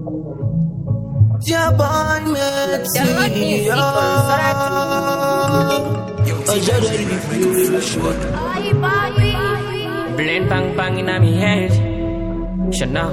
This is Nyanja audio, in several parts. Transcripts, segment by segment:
Your boy Download music on Blend bang bang in my head. Chanel.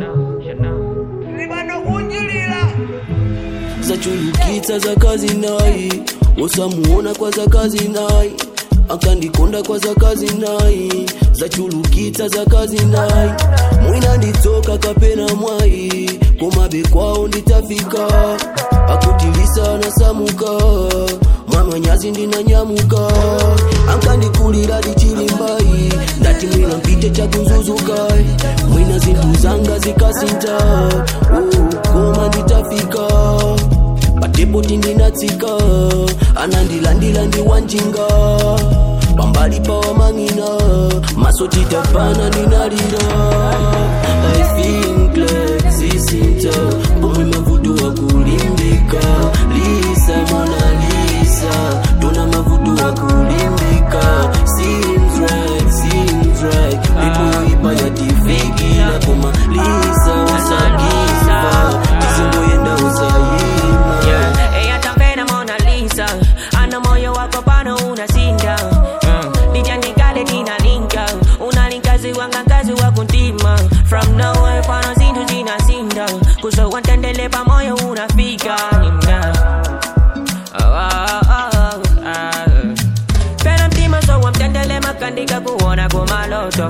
zachulukitsa za kazi nayi usamuona kwa za kazi nayi akandikonda kwa za kazi nayi zachulukitsa za kazi nayi mwina nditsoka kapena mwayi komabe kwawo nditafika akutilisa nasamuka mwamanyazi ndinanyamuka ankandikulira dichilimbayi ndati mwina mpite chakunzuzuka mwina zinthu zanga zikasinta oh, koma nditafika patepoti ndinatsika anandilandila ndi wanjinga pambali pa wamang'ina maso titapana ndinalira i think like zisinta pomwe mavuto wa kulimbika lisa mona lisa tuna mavuto wa kulimbika seems right seems right people ipa yatifikila koma lisa usagiva tizingoyenda usayima Yeah, ella tan pena Mona Lisa. Ana moyo wako pano unasinda. Mm. Lijandikale tina linka. Una linkazi wanga kazi wa kuntima. From nowhere pano zintu zinasinda. Kuso wantendele pa moyo unafika. Nimna. Oh, oh, oh, oh. Pena mtima so wamtendele makandika kuona kumaloto.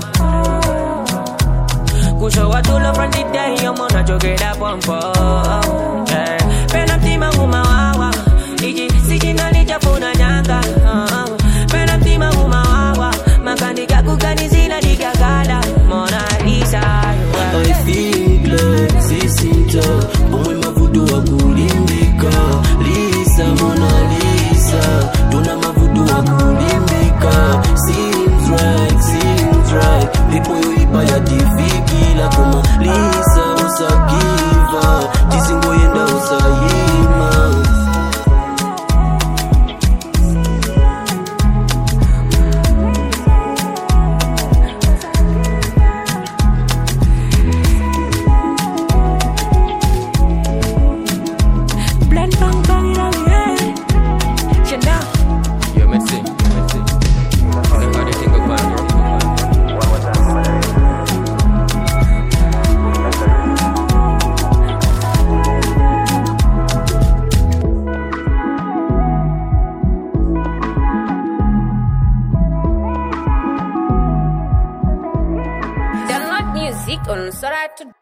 Kuso watulo from the day yomo na chokera pompo. Yeah. Pena mtima umawawa. Iji sijina lichafuna nyanga. Uh, Pena mtima umawawa. Makandika kukanizila digagala. Mona Lisa. yeah. I think like zisinta pomwe mavuto wa kulimbika lisa mona lisa tuna mavuto wa kulimbika seems right seems right lipo yoipa yatifikila koma lisa usagiva tisingoyenda usayima Blend bang bang in my head. Chanel. Yo, merci. Merci. Never did think about it. Download music on Sora to